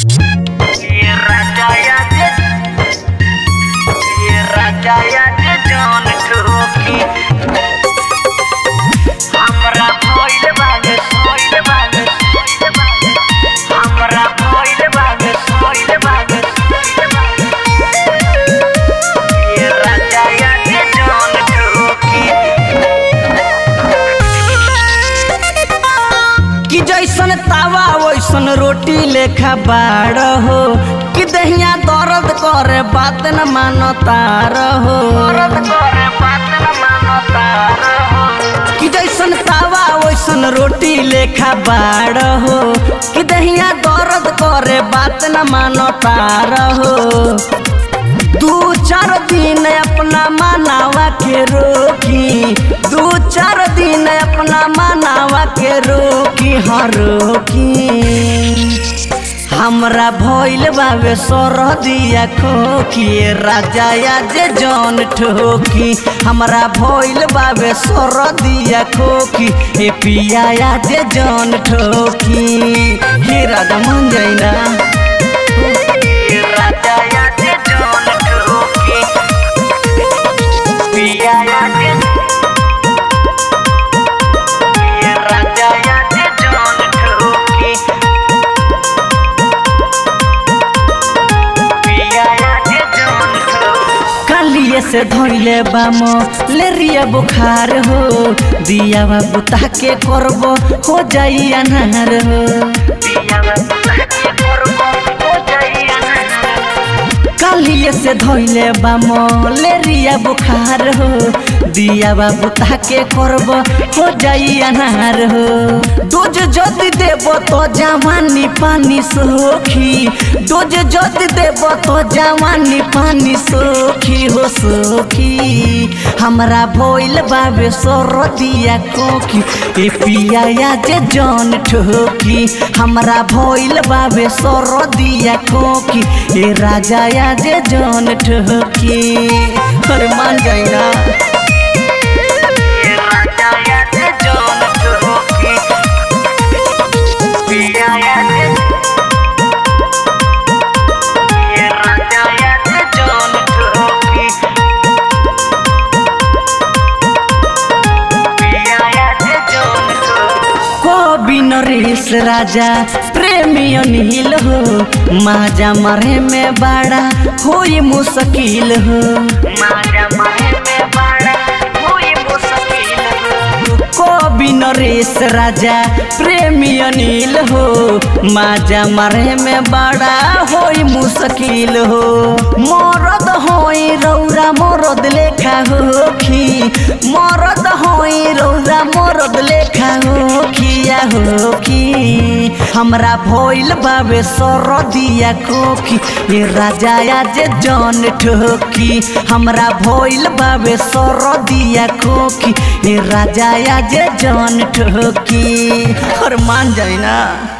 कि जैसन तावा वैसन रोटी लेखा बाड़ हो कि दहिया दर्द करे बात न मानो तार हो कि जैसन तावा वैसन रोटी लेखा बाड़ हो कि दहिया दर्द करे बात न मानो तार हो दू चार दिन अपना मनावा के रोकी दू चार दिन अपना मनावा के रोकी हर रोकी हमरा भइल बावे सरदिया खोखी राजा जे जौन ठोकी हमरा भइल बावे सरदिया खोखी ए पिया जे जौन ठोकी हे राजा मन जाइना कालिए से धोइले बाम लेरिया बुखार हो दिया बाबू ताके करबो हो जाई अनार हो कालिए से धोइले बाम लेरिया बुखार हो दिया बाबू ताके करबो हो जाई अनार हो डोज जदि देबो तो जवानी पानी सोखी डोज जदि देबो तो जवानी पानी सोखी हो सोखी हमरा भइल बाबे सरदिया कोखी ए पिया जे जन ठोकी हमरा भइल बाबे सरदिया कोखी ए राजा या जे जन ठोकी अरे मान जाइना कवि नरेश राजा प्रेमी अनिल हो माजा मरे में बड़ा होई मुश्किल हो कवि नरेश राजा प्रेमी अनिल हो माजा मरे में बड़ा होई मुश्किल हो मरद होई रौरा मरद लेखा होखी मरद होई रौरा मरद लेखा होखिया होखी हमरा भइल बाबे सरदिया कोखी ये राजा जे जन ठोकी हमरा भइल बाबे सरदिया कोखी ये राजा जे जन ठोकी और मान जाए ना